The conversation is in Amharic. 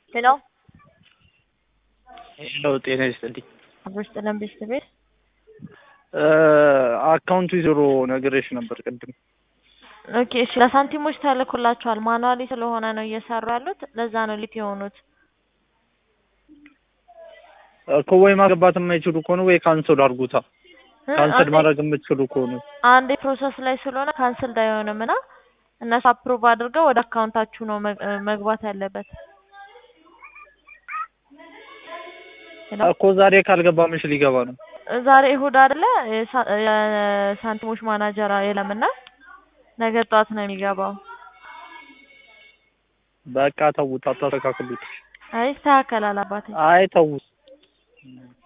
ሄሎ ሄሎ ጤና ይስጥልኝ። አብሮሽ ጥለን ቤስት ቤት አካውንቱ ዜሮ ነግሬሽ ነበር ቅድም። ኦኬ እሺ ለሳንቲሞች ተልኮላቸዋል። ማኑዋሊ ስለሆነ ነው እየሰሩ ያሉት። ለዛ ነው ሊት የሆኑት። እኮ ወይ ማስገባት የማይችሉ ከሆነ ወይ ካንስል አድርጉታ። ካንስል ማድረግ የምትችሉ ከሆነ አንዴ ፕሮሰስ ላይ ስለሆነ ካንስል አይሆንም እና እነሱ አፕሩቭ አድርገው ወደ አካውንታችሁ ነው መግ- መግባት ያለበት። ሄሎ እኮ ዛሬ ካልገባ መች ሊገባ ነው? ዛሬ እሁድ አይደለ? የሳ- የሳንቲሞች ማናጀር የለምና ነገ ጠዋት ነው የሚገባው። በቃ ተውት፣ አታስተካክሉት። አይ ይስተካከላል አባቴ። አይ ተውት።